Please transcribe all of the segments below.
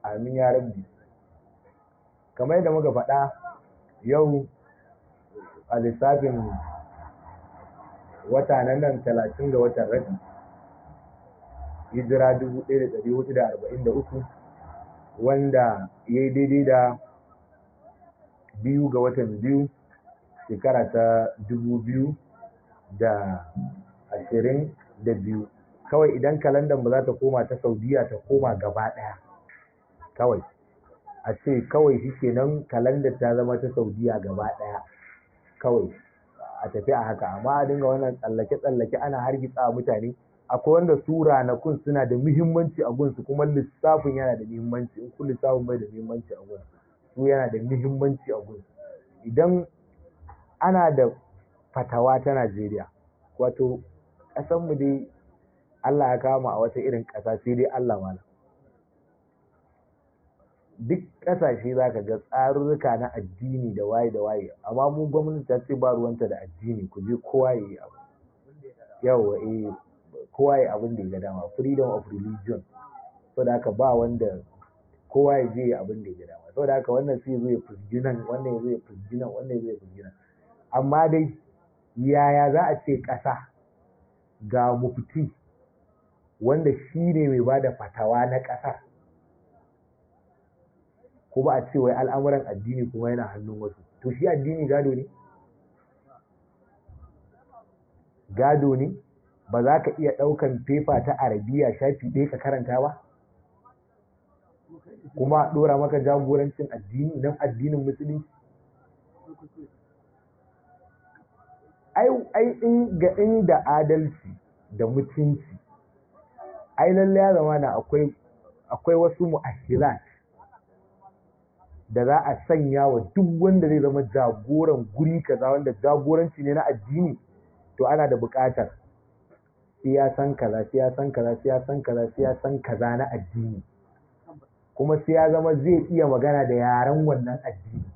amin ya rabbi kamar yadda muka faɗa yau a lissafin wata nan nan talatin ga watan rabi hijira 1443 wanda ya yi daidai da biyu ga watan biyu shekara ta dubu biyu da ashirin da biyu kawai idan kalandar ba za ta koma ta saudiya ta koma gaba ɗaya kawai a ce kawai shi kenan kalandar ta zama ta saudiya gaba ɗaya kawai a tafi a haka amma a dinga wannan tsallake-tsallake ana hargitsa mutane akwai wanda su ranakun suna da muhimmanci a gunsu kuma lissafin yana da muhimmanci in kun lissafin bai da muhimmanci a gunsu su yana da muhimmanci a gunsu idan ana da fatawa ta Najeriya wato ƙasanmu dai Allah ya kama a wata irin ƙasa sai dai Allah mana duk ƙasashe za ka ga tsarurruka na addini da waye da waye amma mu gwamnati ta ce ba ruwanta da addini ku je kowa ya yi abu yawa eh kowa ya abin da ya ga dama freedom of religion saboda haka ba wanda kowa ya je abin da ya ga dama saboda haka wannan sai zo ya fusgi nan wannan ya zo ya fusgi nan wannan ya zo ya fusgi nan amma dai yaya za a ce ƙasa ga mufti wanda shi ne mai ba da fatawa na ƙasar kuma a ce wai al'amuran addini kuma yana hannun wasu to shi addini gado ne gado ne ba za ka iya ɗaukan fefa ta arabiya shafi ɗaya ka karanta ba kuma ɗora maka jagorancin addini nan addinin musulunci ai in ga inda adalci da mutunci ai lalle ya zama na akwai akwai wasu mu'ashirat da za a sanya wa duk wanda zai zama jagoran guri kaza wanda jagoranci ne na addini to ana da buƙatar siyasan kaza siyasan kaza siyasan kaza siyasan kaza na addini kuma sai ya zama zai iya magana da yaren wannan addini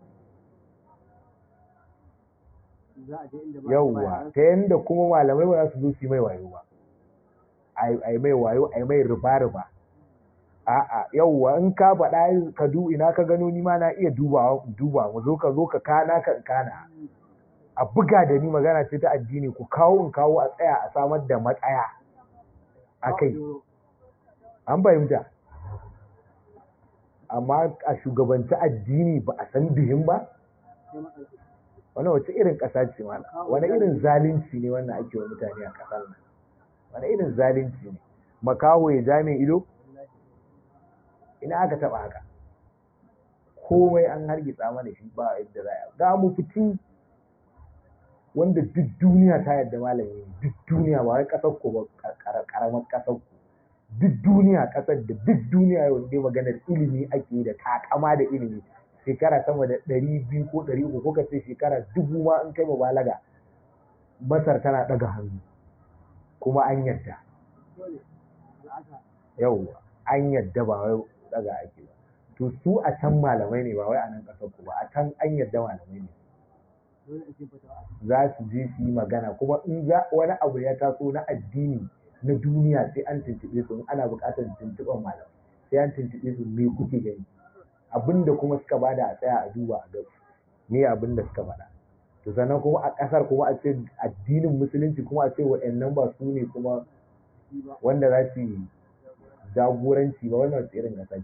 yauwa ta yadda kuma malamai ba za su zo su mai wayo ba a yi mai wayo a yi mai riba-riba a'a yauwa in ka faɗa ka du ina ka gano ni ma na iya duba duba mu zo ka zo ka kana ka kana a buga da ni magana ce ta addini ku kawo in kawo a tsaya a samar da matsaya a kai an fahimta amma a shugabanci addini ba a san bihin ba wani wace irin ƙasa ce mana wani irin zalunci ne wannan ake wa mutane a ƙasar nan wani irin zalunci ne makaho ya ja mai ido ina aka taɓa haka komai an hargitsa mana shi ba yadda za a ga mu fiti wanda duk duniya ta yadda malami ne duk duniya ba wai ƙasar ku ba ƙaramar ƙasar ku duk duniya ƙasar da duk duniya yau dai maganar ilimi ake da takama da ilimi shekara sama da ɗari biyu ko ɗari uku ko kace shekara dubu ma in kai balaga masar tana ɗaga hannu kuma an yadda yau an yadda ba wai ɗaga ake ba to su a can malamai ne ba wai a nan ƙasar ku ba a can an yadda malamai ne za su je su yi magana kuma in za wani abu ya taso na addini na duniya sai an tuntuɓe su in ana buƙatar tuntuɓen malamai sai an tuntuɓe su me kuke gani abinda kuma suka bada a tsaya a duba a ga me abinda suka bada to sannan kuma a ƙasar kuma a ce addinin musulunci kuma a ce waɗannan ba su ne kuma wanda za su yi jagoranci ba wannan wasu irin ƙasa ce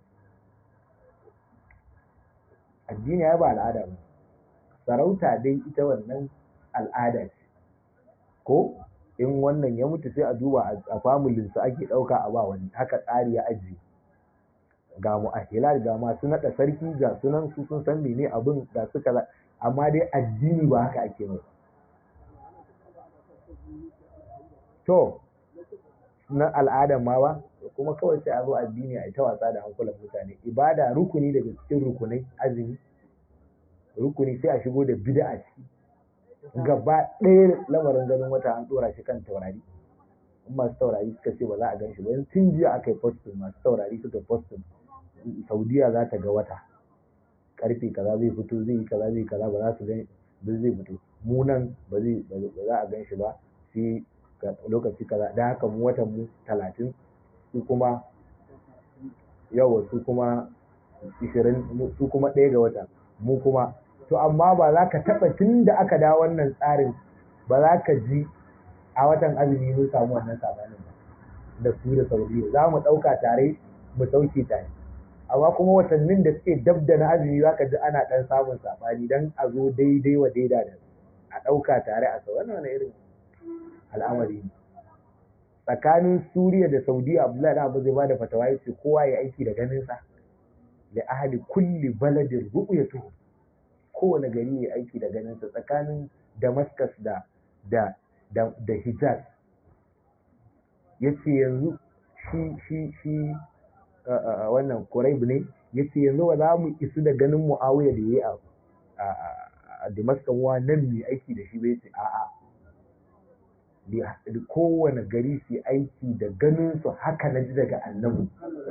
addini ya ba al'ada ba sarauta dai ita wannan al'ada ce ko in wannan ya mutu sai a duba a familinsu ake ɗauka a ba wani haka tsari ya ajiye ga mu'ahila ga masu naɗa sarki ga sunan su sun san mene abin ga su kaza amma dai addini ba haka ake mai to na al'adan ma ba kuma kawai sai a zo addini a ita wasa da hankulan mutane ibada rukuni daga cikin rukunai azumi rukuni sai a shigo da bid'a ciki gaba ɗaya lamarin ganin wata an ɗora shi kan taurari in masu taurari suka ce ba za a gan shi ba tun jiya aka yi postin masu taurari suka postin saudiya za ta ga wata karfe kaza zai fito zai yi kaza zai kaza ba za su gan ba zai fito mu nan ba zai ba za a gan shi ba sai lokaci kaza da haka mu watan mu talatin su kuma yawa su kuma ishirin su kuma ɗaya ga wata mu kuma to amma ba za ka taɓa tun da aka dawo wannan tsarin ba za ka ji a watan azumi mun samu wannan sabanin ba da su da saudiya za mu ɗauka tare mu sauke tare amma kuma watannin da suke dab da na azumi za ka ji ana ɗan samun sabani don a zo daidai wa daida da a ɗauka tare a sau wannan irin al'amari ne tsakanin suriya da saudiya abdullahi abu zai bada fatawa ya ce kowa ya aiki da ganinsa da ahli kulli baladin ru'yatu kowane gari ya aiki da ganinsa tsakanin damascus da da da, da hijaz ya ce yanzu shi shi shi wannan kuraib ne ya ce yanzu ba za mu isu da ganin mu'awiya da ya yi a damascus wa nan mai aiki da shi bai ce a'a da kowane gari su aiki da ganin su haka na ji daga annabi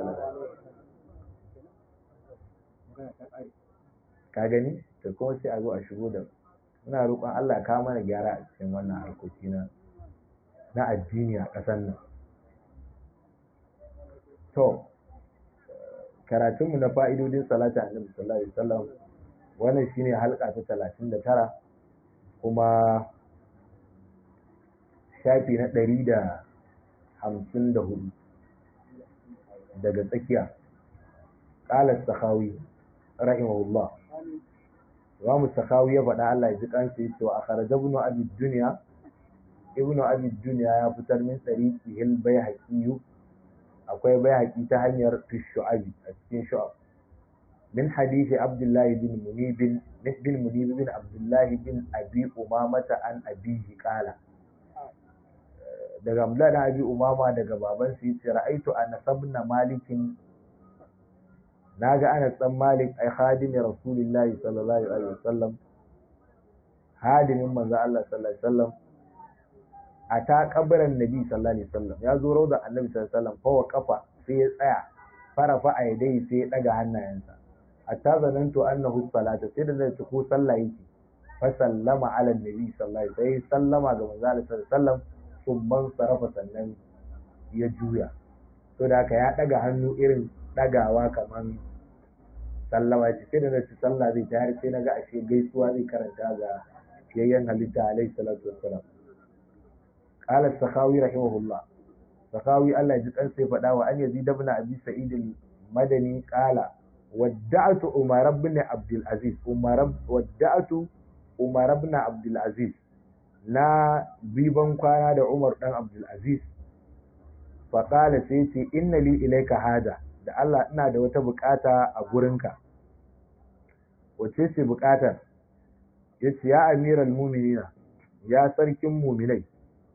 ka gani da kuma sai a zo a shigo da muna roƙon Allah ka mana gyara a cikin wannan harkoki na na addini a ƙasar nan to karatunmu na fa'idodin salati annabi sallallahu alaihi wasallam wannan shine halka ta 39 kuma shafi na ɗari da hamsin da hudu daga tsakiya ƙalar sakawi rahimahullah imamu sakawi ya faɗa Allah ya ji kansa ya ce wa akharaja ibnu abi dunya ibnu abi dunya ya fitar min tsariki hil bayhaqi akwai bayhaqi ta hanyar shu'abi a cikin shu'ab min hadisi abdullah bin munib bin bin munib bin abdullah bin abi umamata an abihi qala daga Abdullah da Abi Umama daga baban sa yace ra'aitu Anas ibn Malik naga Anas dan Malik ai khadimi Rasulullah sallallahu alaihi wasallam hadimin manzo Allah sallallahu alaihi wasallam ata kabarin Nabi sallallahu alaihi wasallam ya zo rauda Annabi sallallahu alaihi wasallam fa kafa sai ya tsaya farafa a yadai sai ya daga hannayensa hatta zanantu annahu salata sai da zai ci ko sallah yake fa sallama ala Nabi sallallahu alaihi wasallam sai sallama ga manzo Allah sallallahu alaihi wasallam summan sarrafa sannan ya juya to da haka ya daga hannu irin dagawa kaman sallama ce sai da na ci sallah zai ta har sai na ga ashe gaisuwa zai karanta ga fiyayyen halitta alaihi salatu wassalam qala sakhawi rahimahullah sakhawi Allah ji kan sai faɗa wa an yazid ibn abi sa'id al-madani qala wadda'tu umar ibn abdul aziz umar wadda'tu umar ibn abdul aziz na biban kwana da Umar ɗan Abdulaziz faƙala sai ce inna li ilaika haja da Allah ina da wata buƙata a gurinka wace ce buƙatar ya ce ya amiral muminina ya sarkin muminai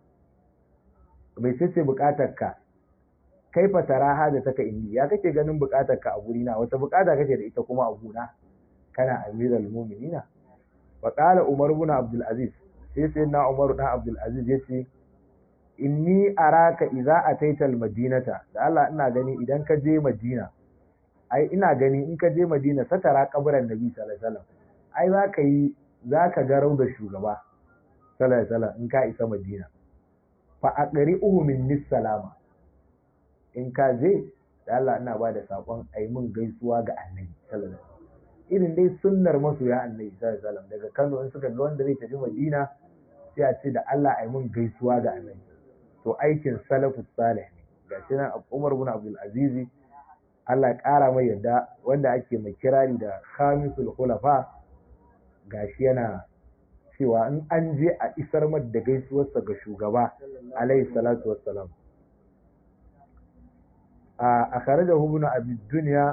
mai ce ce buƙatar ka kai fatara haja taka inni ya kake ganin buƙatar ka a gurina wata buƙata kake da ita kuma a guna kana amiral muminina faƙala Umar ibn Abdul Aziz sai sai na umaru dan abdulaziz ya ce inni araka idza ataita almadinata da Allah ina gani idan ka je madina ai ina gani in ka je madina satara kabarin nabi sallallahu alaihi wasallam ai za ka yi za ka ga da shugaba sallallahu alaihi wasallam in ka isa madina fa aqri'uhu minni salama in ka je da Allah ina ba da sakon ai mun gaisuwa ga annabi sallallahu alaihi wasallam irin dai sunnar masoya annabi sallallahu alaihi wasallam daga Kano in suka ga wanda zai tafi Madina sai a ce da Allah ai mun gaisuwa ga annabi to aikin salafus salih ne gashi nan Umar ibn Abdul Aziz Allah ya ƙara mai yadda wanda ake mai kirari da khamisul khulafa gashi yana cewa in an je a isar da gaisuwarsa ga shugaba alaihi salatu wassalam a kharajahu ibn abi dunya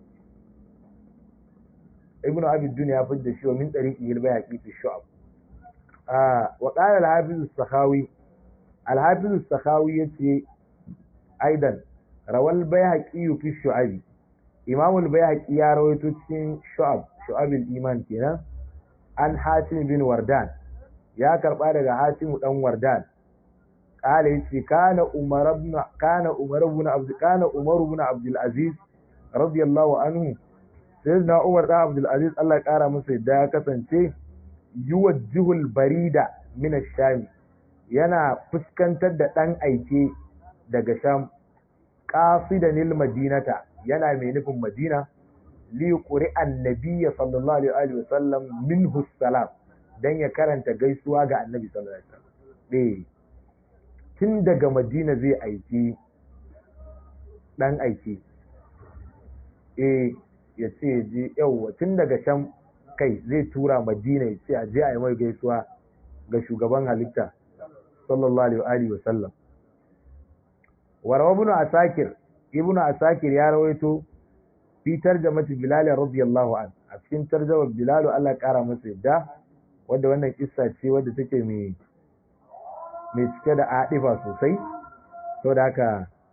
ibn abi dunya ya fidda shi wa min tariqi al-bayhaqi fi shu'ab wa qala al-hafiz as-sakhawi al-hafiz as-sakhawi yace aidan rawal bayhaqi fi shu'abi imam al-bayhaqi ya rawaito cikin shu'ab shu'ab al-iman kenan an hatim bin wardan ya karba daga hatim dan wardan qala yace kana umar ibn kana umar ibn abd kana umar ibn abd al-aziz radiyallahu anhu sayyidina umar dan abd al-aziz Allah ya kara masa yadda ya kasance yuwajjihul barida min ash-sham yana fuskantar da dan aike daga sham qasidanil madinata yana mai nufin madina li qur'an nabiyya sallallahu alaihi wa sallam minhu salam dan ya karanta gaisuwa ga annabi sallallahu alaihi wasallam eh tun daga madina zai aiki dan aiki eh ya ce je yauwa tun daga can kai zai tura madina ya ce a je a yi mai gaisuwa ga shugaban halitta sallallahu alaihi wa sallam warawa ibn asakir ibn asakir ya rawaito fi tarjamati bilal radiyallahu an a cikin tarjamar bilal Allah kara masa yadda wanda wannan kissa ce wadda take mai mai cike da adifa sosai saboda haka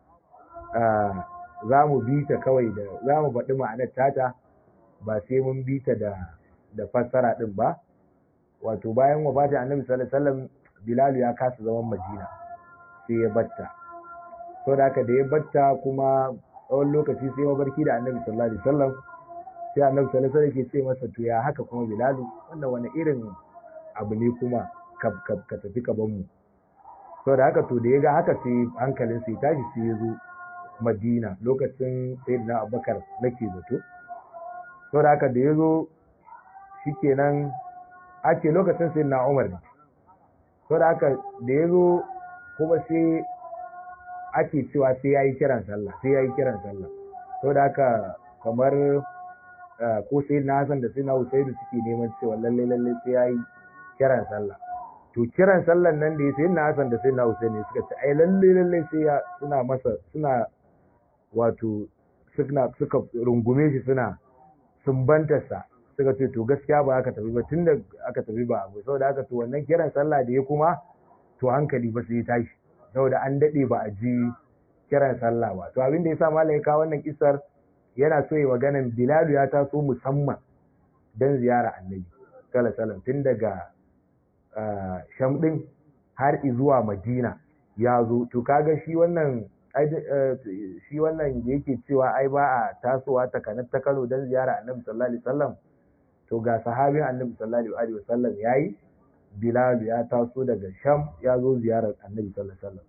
za mu bi ta kawai da za mu faɗi ma'anar tata ba sai mun bi ta da da fassara din ba wato bayan wafatin annabi sallallahu alaihi wasallam bilal ya kasa zaman madina sai ya batta saboda haka da ya batta kuma tsawon lokaci sai mabarki da annabi sallallahu alaihi wasallam sai annabi sallallahu alaihi wasallam ke ce masa to ya haka kuma bilalu wannan wani irin abu ne kuma ka tafi ka ban mu saboda haka to da ya ga haka sai hankalin sai tashi sai ya zo madina lokacin sayyidina abubakar nake zato saboda haka da ya zo shikenan ake lokacin sayyidina umar ne saboda haka da ya zo kuma sai ake cewa sai ya yi kiran sallah sai ya yi kiran sallah saboda haka kamar ko sai na Hassan da sai na Husaidu suke neman cewa lalle lalle sai ya yi kiran sallah to kiran sallan nan da ya sai na Hassan da sai na Husaidu suka ce ai lalle lalle sai ya suna masa suna wato suna suka rungume shi suna sumbantarsa suka ce to gaskiya ba aka tafi ba tunda aka tafi ba abu saboda haka to wannan kiran sallah da ya kuma to hankali ba sai ya tashi saboda an daɗe ba a ji kiran sallah ba to abin da yasa malam ya kawo wannan kisar yana so ya maganan Bilalu ya taso musamman dan ziyara Annabi sallallahu alaihi tun daga Sham din har zuwa Madina ya zo to kaga shi wannan shi wannan da yake cewa ai ba a tasowa ta kanar ta Kano dan ziyara Annabi sallallahu alaihi wasallam to ga sahabin Annabi sallallahu alaihi wasallam yayi Bilal ya taso daga Sham ya zo ziyarar Annabi sallallahu alaihi wasallam.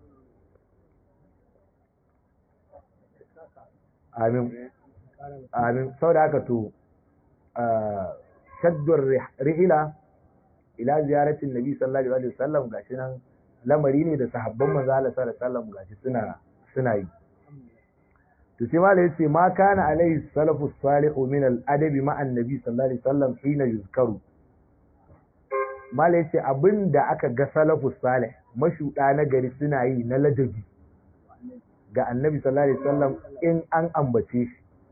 Amin. Amin. Saboda haka to shaddur rihila ila ziyaratin Nabi sallallahu alaihi wasallam gashi nan lamari ne da sahabban manzo Allah sallallahu alaihi wasallam gashi suna suna yi. To sai malai yace ma kana alaihi salafu salihu min al-adabi ma'an Nabi sallallahu alaihi wasallam hina yuzkaru Malai ce abin da aka ga salafus salih mashuɗa na gari suna yi na ladabi ga annabi sallallahu alaihi wasallam in an ambace shi.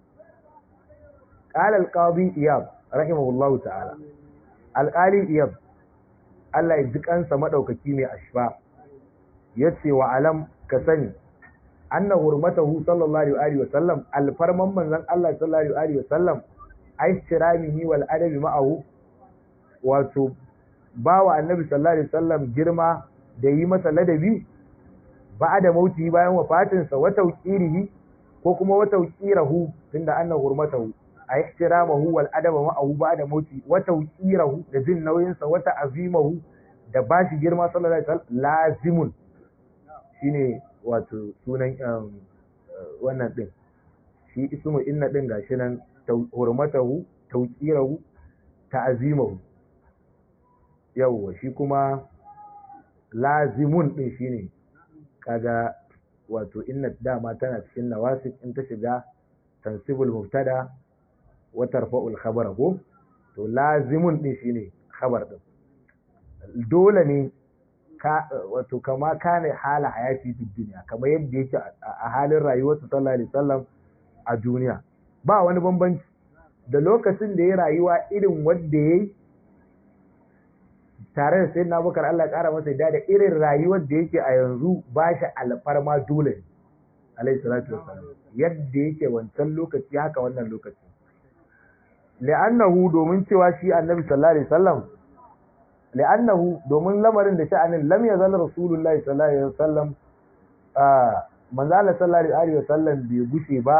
Qala al-qadi Iyab rahimahullahu ta'ala. Al-qali Iyab Allah ya ji kansa madaukaki mai ashfa yace wa alam ka sani anna hurmatahu sallallahu alaihi wasallam alfarman manzon Allah sallallahu alaihi wasallam aishtiramihi wal adabi ma'ahu wato ba wa annabi sallallahu alaihi wasallam girma da yi masa ladabi ba da mauti bayan wafatinsa wa tawqirihi ko kuma wa tawqirahu tunda anna hurmatahu a ihtiramahu wal adaba ma'ahu ba da mauti wa tawqirahu da jin nauyin sa wa ta'zimahu da bashi girma sallallahu alaihi wasallam lazimun shine wato sunan wannan din shi ismu inna din gashi nan hurmatahu tawqirahu ta'zimahu yawwa shi kuma lazimun din shine kaga wato inna dama tana cikin nawasib in ta shiga tansibul mubtada wa tarfa'ul khabara ko to lazimun din shine khabar din dole ne ka wato kama kana hala hayati fi duniya kamar yadda yake a halin rayuwarsa sallallahu alaihi wasallam a duniya ba wani bambanci da lokacin da ya rayuwa irin wanda yayi tare da sayyidina Abubakar Allah ya kara masa yadda da irin rayuwar da yake a yanzu ba shi alfarma dole alaihi salatu wassalam yadda yake wancan lokaci haka wannan lokaci li'annahu domin cewa shi annabi sallallahu alaihi wasallam li'annahu domin lamarin da sha'anin lam yazal rasulullahi sallallahu alaihi wasallam manzo Allah sallallahu alaihi wasallam bai gushe ba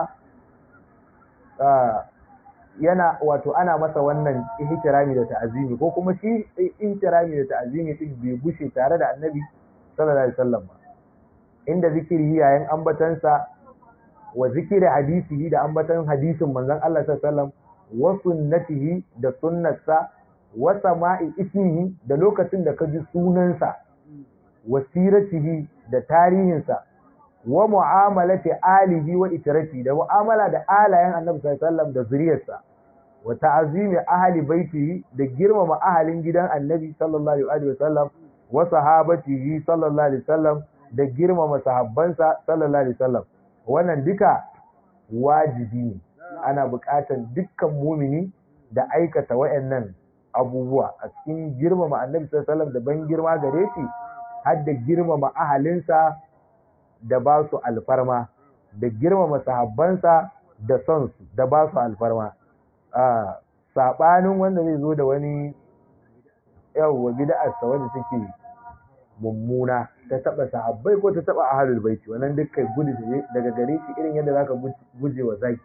yana wato ana masa wannan ihtirami da ta'azimi ko kuma shi ihtirami da ta'azimi din bai gushe tare da annabi sallallahu alaihi wasallam ba inda zikiri yayin ambatansa wa zikiri hadisihi da ambatan hadisin manzon Allah sallallahu alaihi wasallam wa sunnatihi da sunnarsa wa sama'i ismihi da lokacin da ka ji sunansa wa siratihi da tarihinsa wa mu'amalati alihi wa itirati da mu'amala da alayen annabi sallallahu alaihi wasallam da zuriyarsa wa ta'azimi ahli baitihi da girmama ahalin gidan annabi sallallahu alaihi wasallam wa sahabatihi sallallahu alaihi wasallam da girmama sahabbansa sallallahu alaihi wasallam wannan duka wajibi ne ana buƙatar dukkan mumini da aikata wayannan abubuwa a cikin girmama annabi sallallahu alaihi wasallam da ban girma gare shi har da girmama ahalinsa da ba su alfarma da girmama sahabbansa da son su da ba su alfarma a sabanin wanda zai zo da wani yawwa bid'arsa wanda take mummuna ta taba sahabbai ko ta taba ahlul baiti wannan duk kai gudu daga gare shi irin yadda zaka guje wa zaki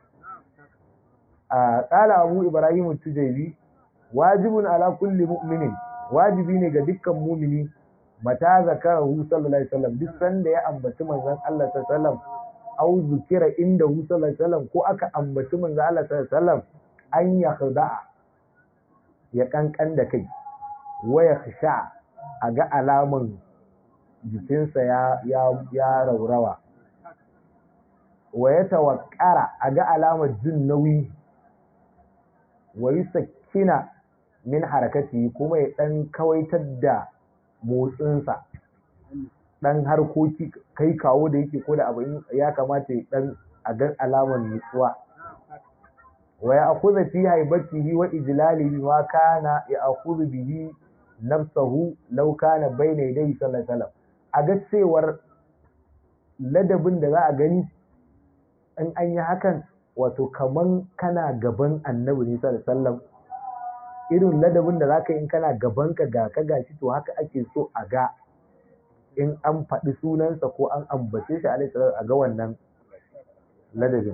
a qala abu ibrahim tujaybi wajibun ala kulli mu'minin wajibi ne ga dukkan mumini mata zakarahu sallallahu alaihi wasallam duk sanda ya ambaci manzon Allah sallallahu alaihi wasallam au zikira inda hu sallallahu alaihi wasallam ko aka ambaci manzon Allah sallallahu alaihi wasallam an ya khada'a ya kankan da kai wa ya khsha a ga alaman jikinsa ya ya ya raurawa wa ya tawakkara a ga alamar jin nauyi wa yusakkina min harakati kuma ya dan kawaitar da motsinsa dan harkoki kai kawo da yake ko da abu ya kamata ya dan a ga alamar nutsuwa wa ya akuza fi haibatihi wa ijlalihi ma kana ya akuzu bihi nafsahu law kana bayna yadayhi sallallahu alaihi wasallam a ga cewar ladabin da za a gani in an yi hakan wato kaman kana gaban annabi ne sallallahu alaihi wasallam irin ladabin da zaka yi in kana gaban ka ga ka gashi to haka ake so a ga in an faɗi sunansa ko an ambace shi alaihi salatu a ga wannan ladabin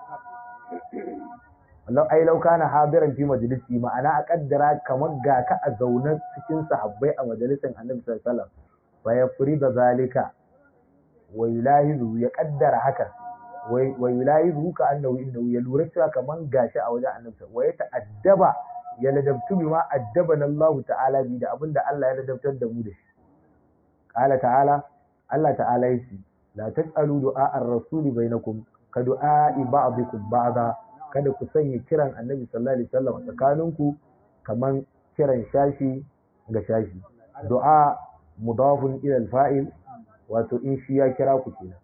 Allah ai lau kana hadiran fi majalisi ma'ana a kaddara kamar ga ka a zaune cikin sahabbai a majalisin Annabi sallallahu alaihi wasallam fa yafrida zalika wa yulahizu ya kaddara haka wa yulahizu ka annahu innahu ya lura cewa kamar gashi a wajen Annabi wa ya ta'addaba ya ladabtu bima addabana Allah ta'ala bi da abinda Allah ya ladabtar da mu da shi qala ta'ala Allah ta'ala yace la tas'alu du'a ar-rasul bainakum ka du'a ba'dikum ba'da kada ku sanya kiran Annabi sallallahu alaihi wasallam tsakaninku kaman kiran shashi ga shashi du'a mudafun ila al-fa'il wato in shi ya kira ku kenan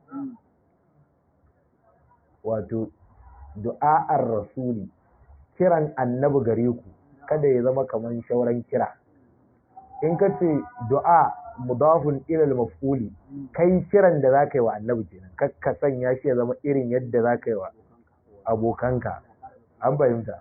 wato du'a ar-rasuli kiran annabi gare ku kada ya zama kaman shauran kira in ka ce du'a mudafun ilal maf'uli kai kiran da zaka yi wa annabi kenan ka sanya shi ya zama irin yadda zaka yi wa abokanka an fahimta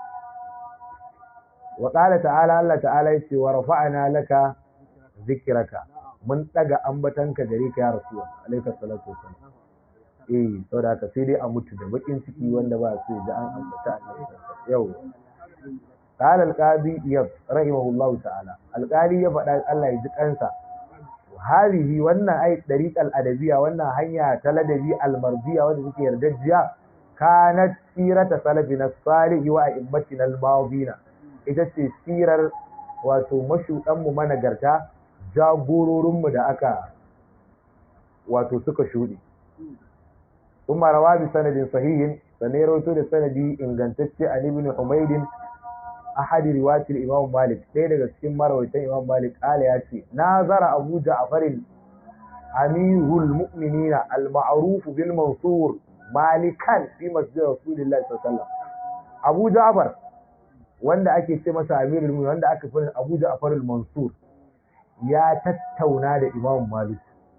wa qala ta'ala Allah ta'ala yace wa rafa'na laka zikraka mun daga ambatanka gare ka ya rasul alayka salatu wassalam eh saboda haka sai dai a mutu da bakin ciki wanda ba su da an ambata annabi yau قال القاضي يب رحمه الله تعالى القاضي ya faɗa Allah ya ji kansa halihi wannan ai dariqal adabiyya wannan hanya ta ladabi almarziya wanda suke yardajjiya kanat sirata salafina salihi wa a'immatina almadina ita ce sirar wato mashudan mu managarta jagororin mu da aka wato suka shuɗe kuma rawa bi sanadin sahihin sanai rawaito da sanadi ingantacce an ibn humaydin ahadi riwayatul imam malik ɗaya daga cikin marawaitan imam malik ala ya ce nazara abu ja'farin amirul mu'minina al-ma'ruf bil mansur malikan fi masjid rasulillahi sallallahu alaihi wasallam abu ja'far wanda ake ce masa amirul mu'minin wanda aka fi abu ja'far al-mansur ya tattauna da imam malik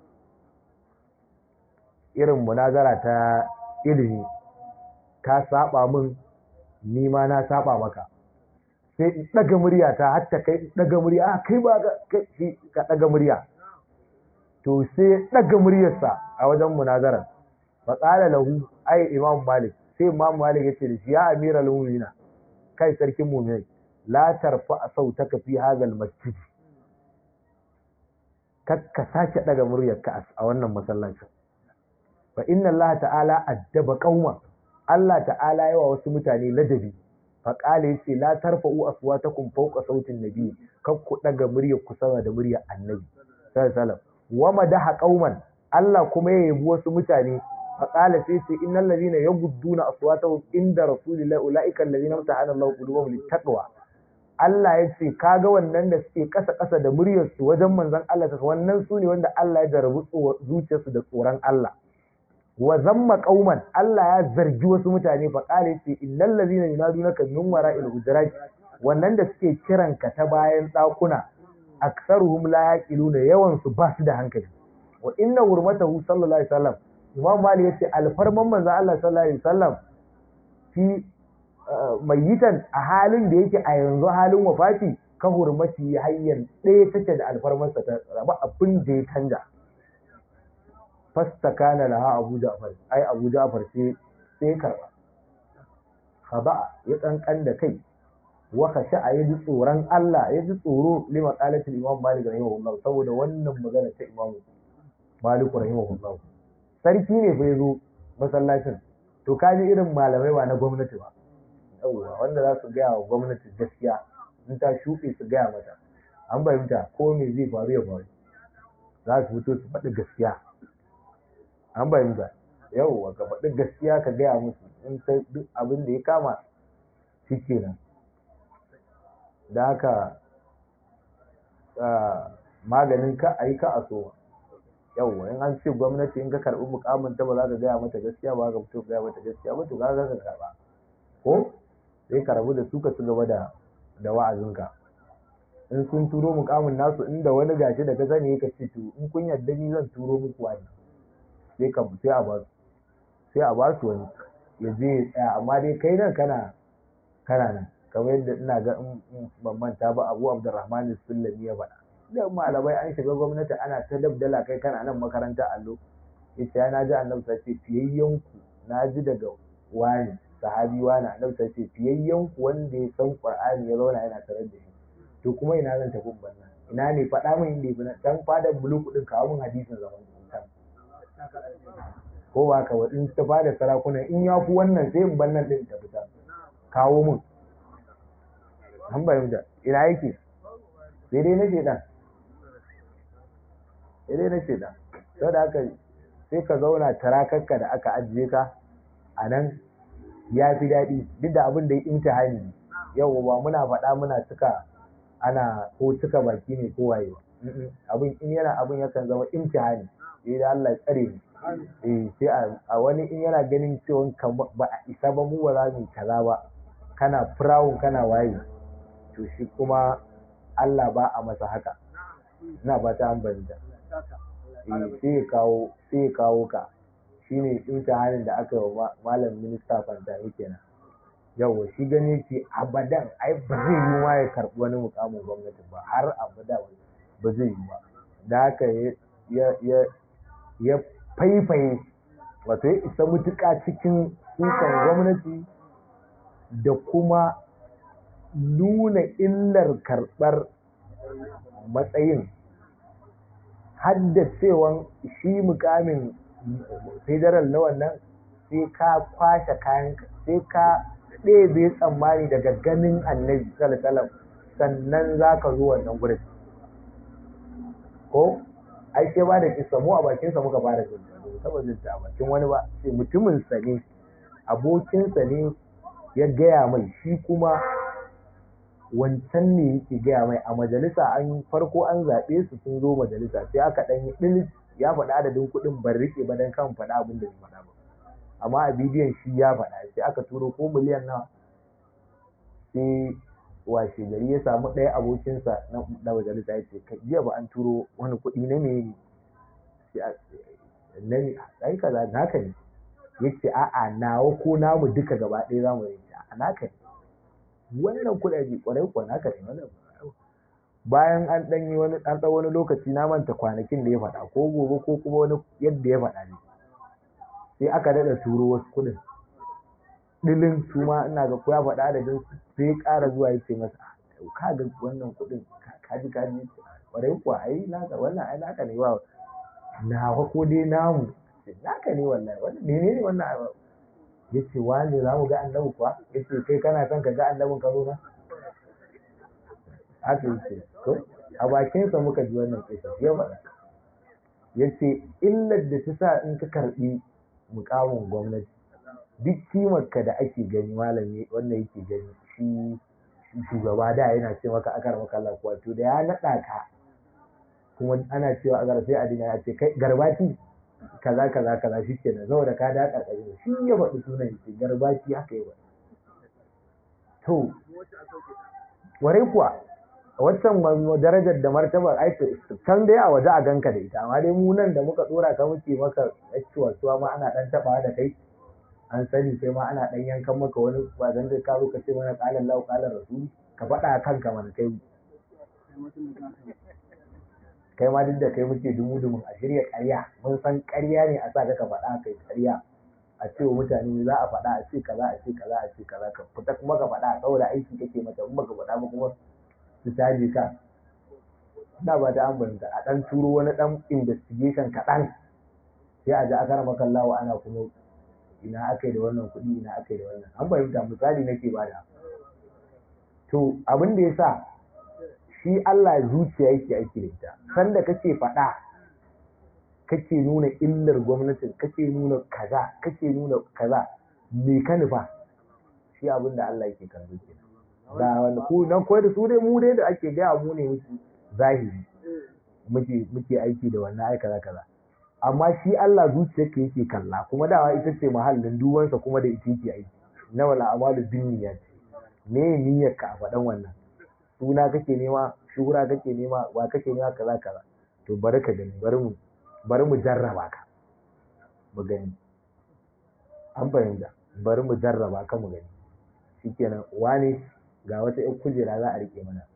irin munazara ta ilimi ka saba min ni ma na saba maka sai in ɗaga murya ta hatta kai ɗaga murya a kai ba kai ka ɗaga murya to sai ɗaga muryarsa a wajen munazarar fa qala lahu ay imam malik sai imam malik yace da shi ya amiral mu'minin kai sarkin mu'minai la tarfa sautaka fi hadha masjid kakka sake ɗaga muryarka a wannan masallacin fa inna allah ta'ala addaba qauma Allah ta'ala yawa wasu mutane ladabi faƙala yace la tarfa'u aswatakum fawqa sautin nabi kar ku daga muryar ku sama da muryar annabi sallallahu alaihi wasallam wa madaha qauman Allah kuma ya yabi wasu mutane faƙala sai ce innal ladina yagudduna aswatahum inda rasulillahi ulaika alladhina amtahana Allahu qulubahum littaqwa Allah ya ce kaga wannan da suke kasa kasa da muryar su wajen manzon Allah ta wannan su ne wanda Allah ya jarabu zuciyarsu da tsoron Allah wa zamma qauman Allah ya zargi wasu mutane faƙala ya ce innal ladina yunadunaka min wara'il hujurat wannan da suke kiranka ta bayan ɗakuna aksaruhum la yaqiluna yawan su ba su da hankali wa inna hurmatahu sallallahu alaihi wasallam imam mali yace alfarman manzo Allah sallallahu alaihi wasallam fi mayitan a halin da yake a yanzu halin wafati ka hurmati hayyan ɗaya take da alfarmarsa ta raba abin da ya canja fastakana laha abu ja'far ai abu ja'far sai sai karba khaba ya kankan da kai wa khasha ya ji tsoron Allah ya ji tsoro lima qalatul imam malik rahimahullah saboda wannan magana ta imam malik rahimahullah sarki ne fa yazo masallacin to kaji irin malamai ba na gwamnati ba yawwa wanda za su gaya wa gwamnati gaskiya in ta shuɗe su gaya mata an fahimta ko me zai faru ya faru za su fito su faɗi gaskiya an fahimta yawwa ka faɗi gaskiya ka gaya musu in ta duk abin da ya kama shi kenan da haka maganin ka a yi ka a so yawwa in an ce gwamnati in ka karɓi mukamin ta ba za ka gaya mata gaskiya ba ka fito gaya mata gaskiya ba to ka ga ka karɓa ko sai ka rabu da su ka ci gaba da da wa'azinka in sun turo mukamin nasu inda wani gashi da ka sani ka ce to in kun yarda ni zan turo muku wani sai ka sai a ba su sai a ba su wani ya je ya tsaya amma dai kai nan kana kana nan kamar yadda ina ga in ban manta ba Abu Abdurrahman Sullami ya faɗa da malamai an shiga gwamnati ana ta dabdala kai kana nan makaranta allo yace ya naji annabi sai ce fiyayyen ku naji daga wani sahabi wani annabi sai ce fiyayyen ku wanda ya san Qur'ani ya zauna yana tarar da shi to kuma ina zan tafi bannan ina ne faɗa min inda ibn dan fadar bulu kudin kawo min hadisin zaman kan ko ba ka wadin ta fada sarakuna in ya fi wannan sai in bannan din ta fita kawo min an bayyana ina yake sai dai na shedan sai dai na shedan sau da haka sai ka zauna tarakarka da aka ajiye ka a nan ya fi daɗi duk da abin da ya imtihani ne yau ba muna faɗa muna cika ana ko cika baki ne ko waye abin in yana abin yakan zama imtihani sai da Allah ya tsare ni eh sai a wani in yana ganin cewa ba a isa ba mu ba za mu kaza ba kana firawun kana waye to shi kuma Allah ba a masa haka ina ba ta an banda sai ya kawo sai ya kawo ka shine imtihanin da aka yi wa malam minista fantani kenan yawa shi gani ce abadan ai ba zai yi ma ya karɓi wani mukamin gwamnati ba har abada ba zai yi ba da haka ya faifaye wato ya isa mutuƙa cikin sukan gwamnati da kuma nuna illar karɓar matsayin haddacewan shi mukamin federal na wannan sai ka kwashe kayan sai ka ɗebe tsammani daga ganin annabi sallallahu sannan za ka zo wannan gurin ko ai sai ba da kisa mu a bakinsa muka fara jin saboda a bakin wani ba sai mutumin sa ne abokinsa ne ya gaya mai shi kuma wancan ne yake gaya mai a majalisa an farko an zaɓe su sun zo majalisa sai aka ɗan yi ɗilis ya faɗa adadin kuɗin ban riƙe ba don kan faɗa abin da bai faɗa ba amma a bidiyon shi ya faɗa sai aka turo ko miliyan nawa sai washe gari ya samu ɗaya abokinsa na majalisa ya ce jiya ba an turo wani kuɗi na me na ne ai kaza naka ne ya ce a'a nawa ko namu duka gaba ɗaya za mu yi a naka ne wannan kuɗaɗe ƙwarai kuwa naka ne wannan bayan an ɗan yi wani ɗan wani lokaci na manta kwanakin da ya faɗa ko gobe ko kuma wani yadda ya faɗa ne sai aka daɗa turo wasu kuɗin ɗilin su ma ina ga ko ya faɗa adadin sai ƙara zuwa ya ce masa ka ga wannan kuɗin kaji kaji ƙwarai kuwa ai naka wannan ai naka ne ba nawa ko dai namu naka ne wallahi wannan menene wannan ya ce wani za mu ga annabi kuwa ya ce kai kana son ka ga annabin ka zo na haka ya ce to a bakinsa muka ji wannan kisa ya faɗa ya ce illar da ta sa in ka karɓi mukamin gwamnati duk kimarka da ake gani malami wannan yake gani shi shugaba da yana ce maka akar maka Allah kuwa to da ya naɗa ka kuma ana cewa a sai adina ya ce kai garbati kaza kaza kaza shi kenan saboda ka da karkashin shi ya faɗi sunan shi garbati haka yi to warai kuwa waccan darajar da martabar ai can dai a waje a ganka da ita amma dai mu nan da muka dora ka muke maka ciwa ciwa ma ana dan taba da kai an sani sai ma ana dan yankan maka wani ba zan da ka zo ka ce mana qalan lahu qalan rasul ka faɗa kanka mana kai kai ma duk da kai muke dumu dumu a shirya ƙarya mun san ƙarya ne a sa ka faɗa kai ƙarya a ce wa mutane za a faɗa a ce kaza a ce kaza a ce kaza ka fita kuma ka faɗa saboda aiki kake mata in baka faɗa ba kuma su caje ka ina ba ta ambanta a ɗan turo wani ɗan investigation kaɗan sai a ji a kara makallawa ana kuma ina aka yi da wannan kuɗi ina aka yi da wannan an fahimta misali nake bada to abin da ya sa shi Allah zuciya yake aiki da ita sanda kake faɗa kake nuna illar gwamnatin kake nuna kaza kake nuna kaza me ka nufa shi abin da Allah yake kallo ke da wanda ku nan koyar da su dai mu dai da ake gaya mu ne muke zahiri muke muke aiki da wannan ai kaza kaza amma shi Allah zuciyarka yake kalla kuma dawa ita ce mahallin duwansa kuma da ita yake aiki na wala amalu binniya ce me niyyar ka a faɗan wannan suna kake nema shura kake nema wa kake nema kaza kaza to bari ka gani bari mu bari mu jarraba ka mu gani an fahimta bari mu jarraba ka mu gani shikenan wane ga wata ƴan kujera za a rike mana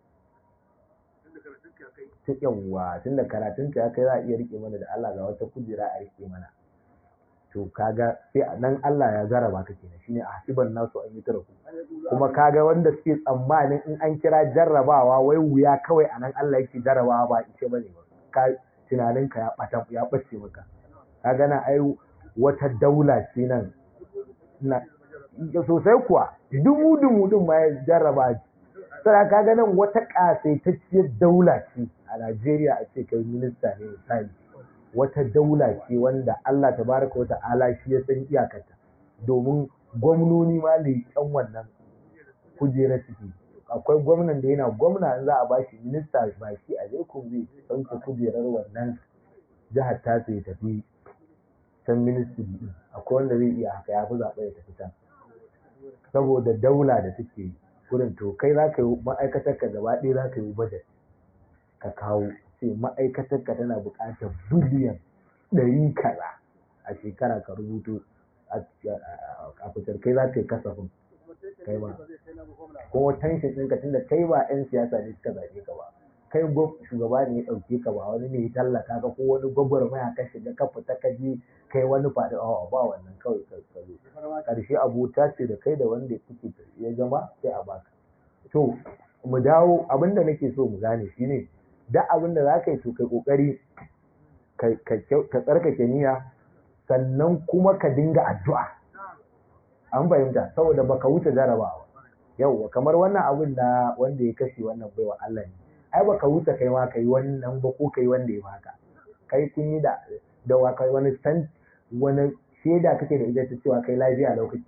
ta yawwa tunda karatun ka ya kai za a iya rike mana da Allah ga wata kujera a rike mana to kaga sai nan Allah ya jarraba ka kenan shine a hasiban nasu an yi tarafu kuma kaga wanda suke tsammanin in an kira jarrabawa wai wuya kawai anan Allah yake jarrabawa ba ice bane ba ka tunaninka ya ɓata ya ɓace maka ka gana ai wata daula ce nan na sosai kuwa dubu dubu din ma ya jarraba sai ka ga nan wata ƙasaitacciyar daula ce a Najeriya a ce kai minista ne misali wata daula ce wanda Allah tabaraka wa ta'ala shi ya san iyakarta domin gwamnoni ma leƙen wannan kujerar suke akwai gwamnan da yana gwamna in za a ba shi minista ba shi a laikun zai ɗauke kujerar wannan jihar ta ya tafi can ministry din akwai wanda zai iya haka ya fi zaɓe ya tafi can saboda daula da take gurin to kai za ka yi ma'aikatar ka gaba ɗaya za ka yi budget ka kawo sai ma'aikatar ka tana buƙatar biliyan ɗari kaza a shekara ka rubuto a fitar kai za ka yi kasafin kai ba kuma tension ɗinka tunda kai ba 'yan siyasa ne suka zaɓe ka ba kai shugaba ne ya ɗauke ka ba wani ne ya tallata ka ko wani gwagwarmaya ka shiga ka fita ka je kai wani faɗi a ba wannan kawai ka zo ƙarshe abota ce da kai da wanda kuke ya zama sai a baka to mu dawo abin da nake so mu gane shine da abin da za ka yi to kai ƙoƙari ka tsarkake niyya sannan kuma ka dinga addu'a an fahimta saboda baka wuce jarabawa yauwa kamar wannan abin da wanda ya kashe wannan baiwa Allah ne ai baka wuce kai ma kai wannan ba ko kai wanda ya baka kai kun yi da da wa kai wani san wani shaida kake da ita ta cewa kai lafiya lokaci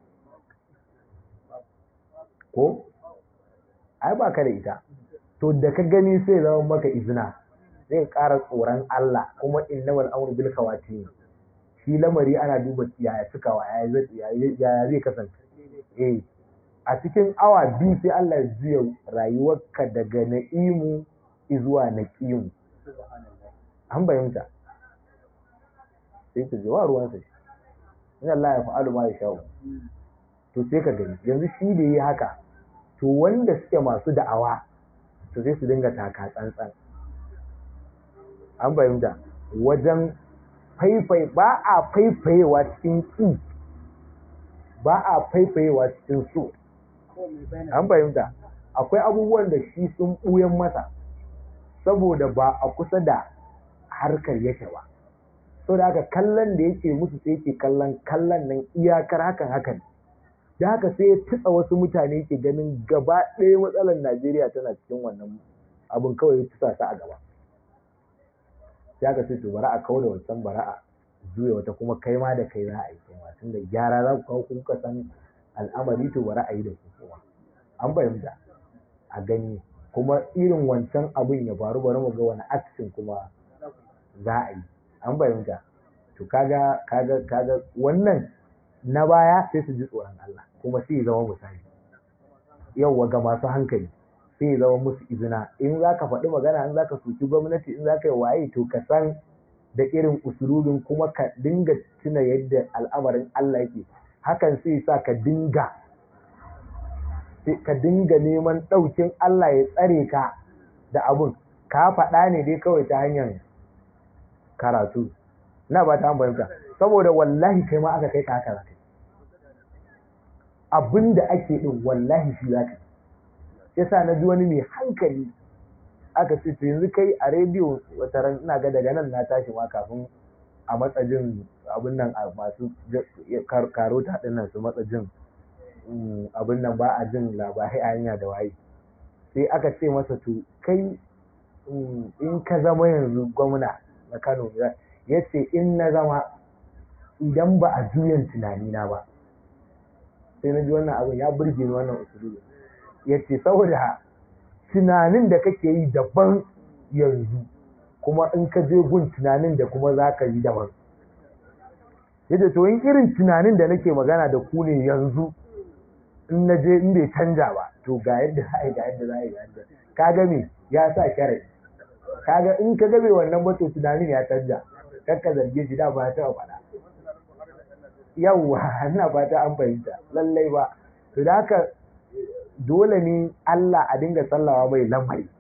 ko ai ba ka da ita to da ka gani sai zama maka izina zai ƙara tsoron Allah kuma innamal amru bil khawatim shi lamari ana duba yaya cikawa yaya zai kasance eh a cikin awa biyu sai Allah ya juya rayuwarka daga na'imu zuwa naqimu an bayyanta sai ka ji wa ruwan sa in Allah ya fa'alu ma ya sha'u to sai ka gani yanzu shi da yi haka to wanda suke masu da'awa to sai su dinga taka tsantsan an bayyanta wajen faifai ba a faifayewa cikin ƙi ba a faifayewa cikin so an fahimta akwai abubuwan da shi sun ɓuyan masa saboda ba a kusa da harkar yake ba saboda haka kallon da yake musu sai yake kallon kallon nan iyakar hakan hakan da haka sai ya tutsa wasu mutane ke ganin gaba ɗaya matsalar Najeriya tana cikin wannan abin kawai ya tutsa su a gaba ya ka ce to bara a kawo da wancan bara a juya wata kuma kai ma da kai za a yi kai ma tunda gyara za ku kawo kuka san al'amari to bara a yi da ku kuma an fahimta a gani kuma irin wancan abin ya faru bari mu ga wani action kuma za a yi an fahimta to kaga kaga kaga wannan na baya sai su ji tsoron Allah kuma sai ya zama misali yauwa ga masu hankali sai ya zama musu izina in za ka faɗi magana in za ka soki gwamnati in za ka yi waye to ka san da irin usulubin kuma ka dinga tuna yadda al'amarin Allah yake hakan sai sa ka dinga ka dinga neman ɗaukin Allah ya tsare ka da abun ka faɗa ne dai kawai ta hanyar karatu na ba ta fahimta saboda wallahi kai ma aka kai ka haka zaka abin da ake din wallahi shi zaka yasa na ji wani mai hankali aka ce to yanzu kai a rediyo wata ran ina ga daga nan na tashi ma kafin a matsajin abin nan a masu karota din nan su matsajin abin nan ba a jin labarai a hanya da waye sai aka ce masa to kai in ka zama yanzu gwamna na Kano ya ce in na zama idan ba a juyan tunanina ba sai na ji wannan abin ya burge ni wannan usulubi ya ce saboda tunanin da kake yi daban yanzu kuma in ka je gun tunanin da kuma za ka yi daban yadda to in irin tunanin da nake magana da ku ne yanzu in na je in bai canja ba to ga yadda za a yi ga yadda za a yi ga yadda kaga me ya sa sharadi kaga in ka gabe wannan ba to tunanin ya canja kar ka zarge shi da ba ya taɓa faɗa yawwa ina fata an fahimta lallai ba to da haka dole ne Allah a dinga tsallawa mai lamari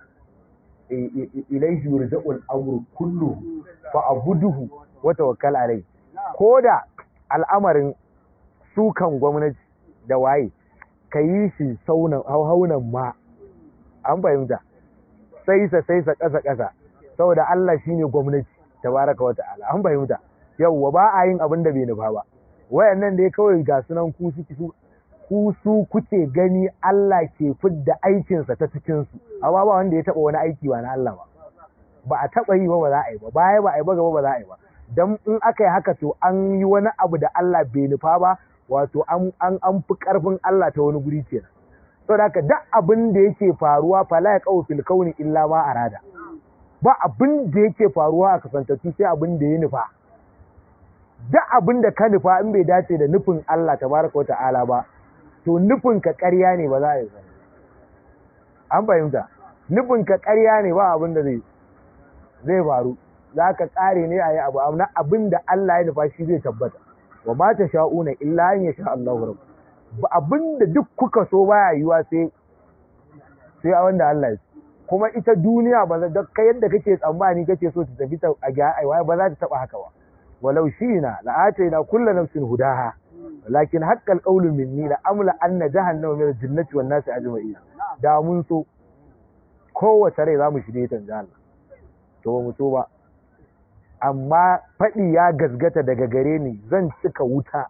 ilaihi yurja'ul amru kullu fa abuduhu wa tawakkal alai koda al'amarin sukan gwamnati da waye ka yi shi saunan hauhaunan ma an fahimta sai sa sai sa ƙasa ƙasa saboda Allah shine gwamnati tabaraka wa ta'ala an fahimta yawwa ba a yin abin da bai nufa ba wayannan dai kawai ga sunan ku suke su ku su kuke gani Allah ke fidda aikinsa ta cikin su amma ba wanda ya taba wani aiki ba na Allah ba ba a taba yi ba ba za a yi ba baya ba a yi ba gaba ba za a yi ba dan in aka yi haka to an yi wani abu da Allah bai nufa ba wato an an an fi karfin Allah ta wani guri kenan saboda haka duk abin da yake faruwa fala ya qaw fil kauni illa ma arada ba abin da yake faruwa a kasantattu sai abin da ya nufa duk abin da ka nufa in bai dace da nufin Allah tabaraka wata'ala ba to nufin ka ƙarya ne ba za a yi ba an fahimta nufin ka ƙarya ne ba abin da zai zai faru za ka ƙare ne a yi abu amma abin da Allah ya nufa shi zai tabbata wa ma ta sha'una illa an ya sha Allahu rabb ba abin da duk kuka so baya yiwa sai sai a wanda Allah ya kuma ita duniya ba za kai yadda kake tsammani kake so ta tafi ta a ga aiwa ba za ta taba haka ba walau shina la ataina kullu nafsin hudaha lakin haqqal qawlu minni la amla anna jahannama min al-jannati wan nasi ajma'in da mun so kowace rai zamu shirye ta Allah to ba mu so ba amma faɗi ya gasgata daga gare ni zan cika wuta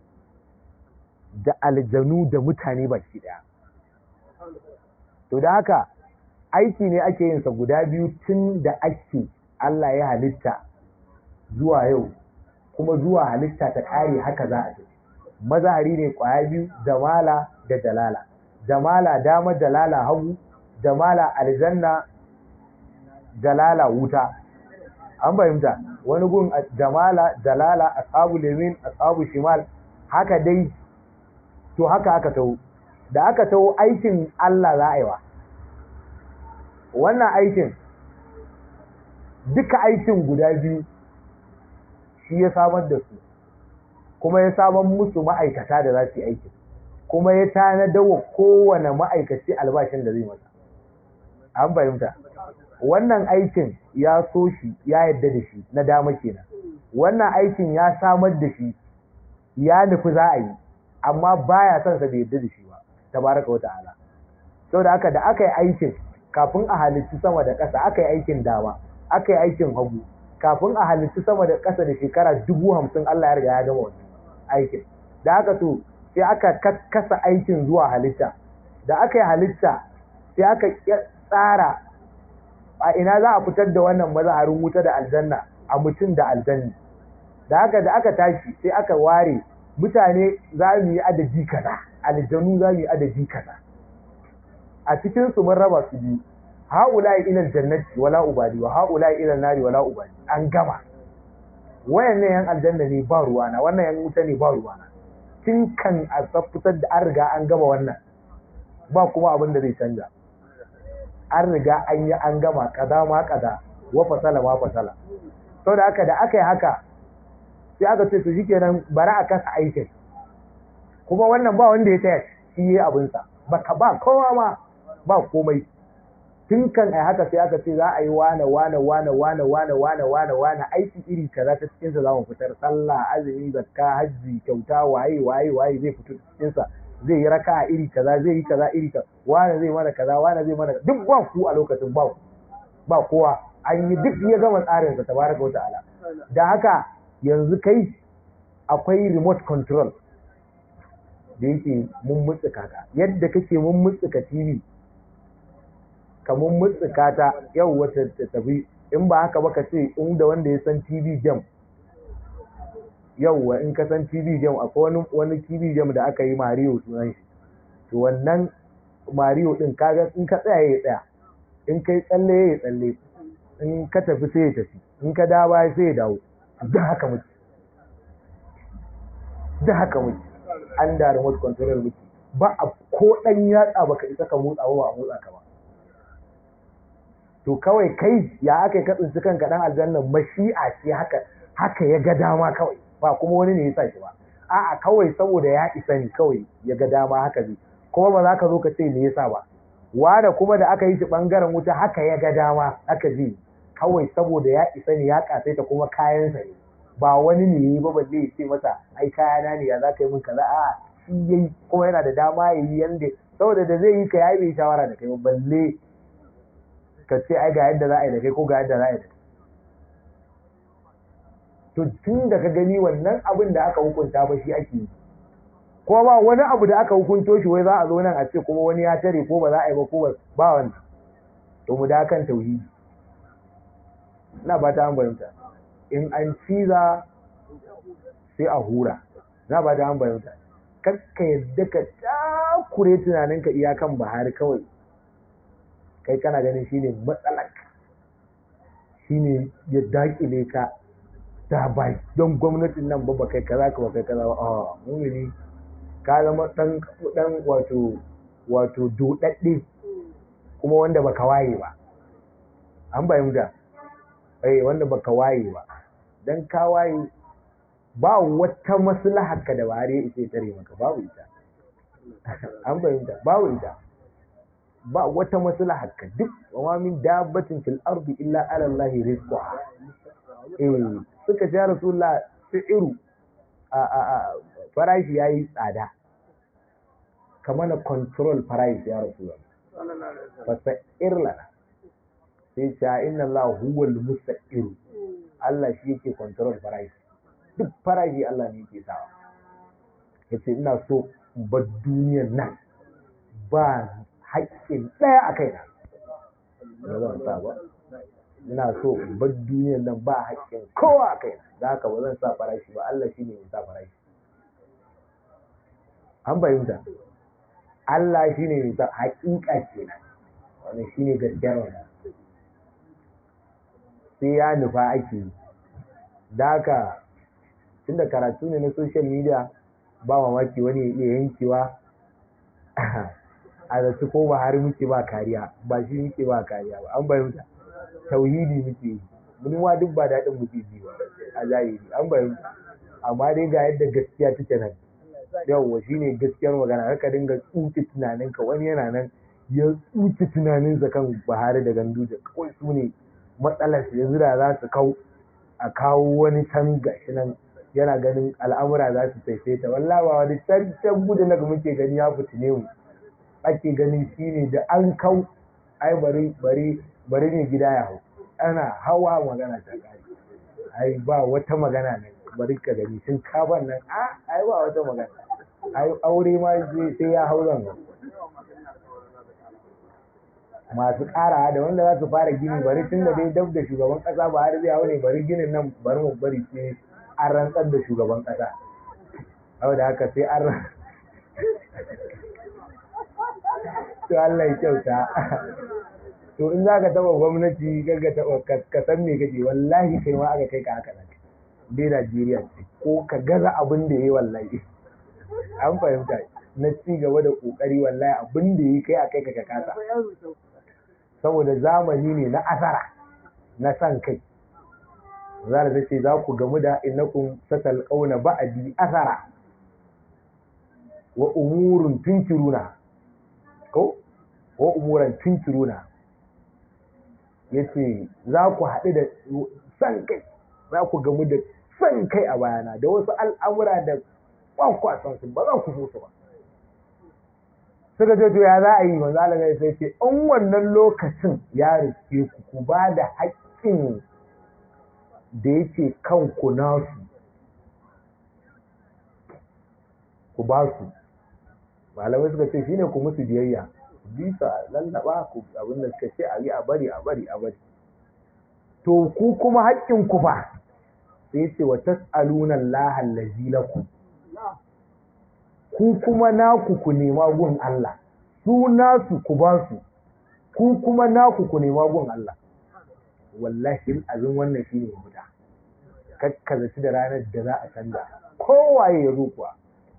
da aljanu da mutane baki daya to da haka aiki ne ake yin sa guda biyu tun da ake Allah ya halitta zuwa yau kuma zuwa halitta ta ƙare haka za a ce mazahari ne ƙwaya biyu jamala da jalala jamala dama jalala hagu jamala aljanna jalala wuta an fahimta wani gun jamala jalala ashabu lemin ashabu shimal haka dai to haka aka taho da aka taho aikin Allah za a yi wa wannan aikin duka aikin guda biyu shi ya samar da su kuma ya samar musu ma'aikata da za su yi aikin kuma ya tanadar wa kowane ma'aikaci albashin da zai masa an fahimta wannan aikin ya so shi ya yadda da shi na dama kenan wannan aikin ya samar da shi ya nufi za a yi amma baya son sa bai yadda da shi ba tabaraka wa ta'ala saboda haka da aka yi aikin kafin a halittu sama da ƙasa aka yi aikin dama aka yi aikin hagu kafin a halittu sama da ƙasa da shekara dubu hamsin Allah ya riga ya gama wannan aikin da haka to sai aka kasa aikin zuwa halitta da aka yi halitta sai aka tsara a ina za a fitar da wannan mazaharin wuta da aljanna a mutum da aljanni da haka da aka tashi sai aka ware mutane za mu yi adadi kaza aljanu za mu yi adadi kaza a cikin su mun raba su biyu haula ila aljannati wala ubadi wa haula ila nari wala ubadi an gama wayannan yan aljanna ne ba ruwana wannan yan wuta ne ba ruwana tun kan a fitar da an riga an gama wannan ba kuma abin da zai canja an riga an yi an gama kaza ma kaza wa fasala ma fasala sau da aka da aka yi haka sai aka ce su shikenan bari a kasa aikin kuma wannan ba wanda ya taya shi yi abinsa baka ba kowa ma ba komai tun kan ai haka sai aka ce za a yi wane wane wane wane wane wane wane wane aiki iri kaza ta cikin sa zamu fitar sallah azumi zakka hajji kyauta waye waye waye zai fito cikin sa zai yi raka'a iri kaza zai yi kaza iri kaza wane zai mana kaza wane zai mana duk ba ku a lokacin ba ku ba kowa an yi duk ya gama tsarin sa tabaraka wa ta'ala da haka yanzu kai akwai remote control da yake mun mutsuka ka yadda kake mun mutsuka TV ka mun mutsuka ta yau wata ta tafi in ba haka ba ka ce in da wanda ya san TV jam yauwa in ka san TV jam akwai wani wani TV jam da aka yi Mario sunan shi to wannan Mario din kaga in ka tsaya ya tsaya in kai tsalle ya tsalle in ka tafi sai ya tafi in ka dawo sai ya dawo da haka muke da haka muke an da remote control muke ba a ko dan yatsa baka isa ka motsa ba a motsa ka ba to kawai kai ya aka ka tsinci kanka dan aljanna mashi'a ce haka haka ya ga dama kawai ba kuma wani ne ya sa shi ba a'a kawai saboda ya isa ne kawai ya ga dama haka zai kuma ba za ka zo ka ce me yasa ba wanda kuma da aka yi shi bangaren wuta haka ya ga dama haka zai kawai saboda ya isa ne ya kasaita kuma kayansa ne ba wani ne yi ba balle ya ce masa ai kayana ne ya za ka yi min kaza a shi yayi kuma yana da dama ya yi yanda saboda da zai yi ka yayi bai shawara da kai ba balle ka ce ai ga yadda za a yi da kai ko ga yadda za a yi da kai to tun da ka gani wannan abin da aka hukunta ba shi ake yi kuma ba wani abu da aka hukunto shi wai za a zo nan a ce kuma wani ya tare ko ba za a yi ba ko ba wannan to mu da kan tauhidi ina ba ta an fahimta in an ciza sai a hura na ba ta an fahimta kakka yadda ka takure tunaninka iyakan bahari kawai kai kana ganin shine matsalar shine ya dakile ka da bai don gwamnatin nan ba kai kaza ka ba kai kaza ba a mumini ka zama dan dan wato wato dodadde kuma wanda baka waye ba an fahimta eh wanda baka waye ba dan ka waye ba wata maslahar ka da bare ita tare maka babu ita an fahimta babu ita ba wata maslahar ka duk wa min dabbatin fil ardi illa ala Allah rizquha eh suka ja rasulullah iru a a a farashi yayi tsada kamar na control price ya rasulullah fasa irlana sai ce inna Allah huwa al-mustaqir Allah shi yake control farashi duk farashi Allah ne yake sawa yace ina so bar duniyar nan ba haƙƙin ɗaya a kaina ba zan sa ba ina so bar duniyar nan ba haƙƙin kowa a kaina da haka ba zan sa farashi ba Allah shi ne ya sa farashi an fahimta Allah shi ne ya sa haƙiƙa kenan wannan shi ne gaskiyar wannan sai ya nufa ake yi da haka tunda karatu ne na social media ba mamaki wani ya iya yankewa a zaci ko ba har muke ba kariya ba shi muke ba kariya ba an bayyanta tauhidi muke yi mun ma duk ba daɗin muke ji ba a zahiri an bayyanta amma dai ga yadda gaskiya take nan yawwa shine gaskiyar magana haka dinga tsuke tunaninka wani yana nan ya tsuke tunaninsa kan Buhari da Ganduje kawai su ne matsalar yanzu da za su kau a kawo wani can gashi nan yana ganin al'amura za su taifaita wallahi ba wani can can gudu na muke gani ya fitine mu ake ganin shine da an kau ai bari bari bari ne gida ya hau ana hawa magana ta kare ai ba wata magana nan bari ka gani sun kaban nan a ai ba wata magana ai aure ma sai ya hau zan masu ƙara da wanda za su fara gini bari tun da dai dab da shugaban ƙasa ba har zai hau ne bari ginin nan bari mu bari sai an rantsar da shugaban ƙasa hau da haka sai an to Allah ya kyauta to in za ka taɓa gwamnati ka taɓa ka san me kake wallahi kai ma aka kai ka haka nan dai Najeriya ce ko ka gaza abin da yayi wallahi an fahimta na ci gaba da kokari wallahi abin da yayi kai a kai ka kasa saboda zamani ne na asara na san kai za da ce za ku gamu da innakum satalqauna ba'di asara wa umurun tunkiruna ko wa umuran tunkiruna yace za ku haɗu da san kai za ku gamu da san kai a bayana da wasu al'amura da kwakwasan su ba za ku so su ba suka ce to ya za a yi manzo Allah ya sai ce in wannan lokacin ya riske ku ku ba da haƙƙin da yake kanku nasu ku ba su malamai suka ce shine ku musu biyayya bisa lallaba ku abinda suka ce a yi a bari a bari a bari to ku kuma haƙƙin ku fa sai ce wa tas'aluna Allah allazi lakum ku kuma naku ku nema gun Allah su nasu ku ba su ku kuma naku ku nema gun Allah wallahi azin wannan shine guda kakkaza da ranar da za a canza kowaye ya zo kuwa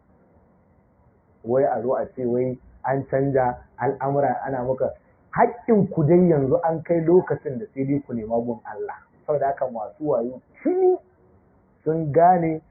wai a zo a ce wai an canja al'amura ana maka haƙƙin ku dai yanzu an kai lokacin da sai dai ku nema gun Allah saboda haka masu wayo shi sun gane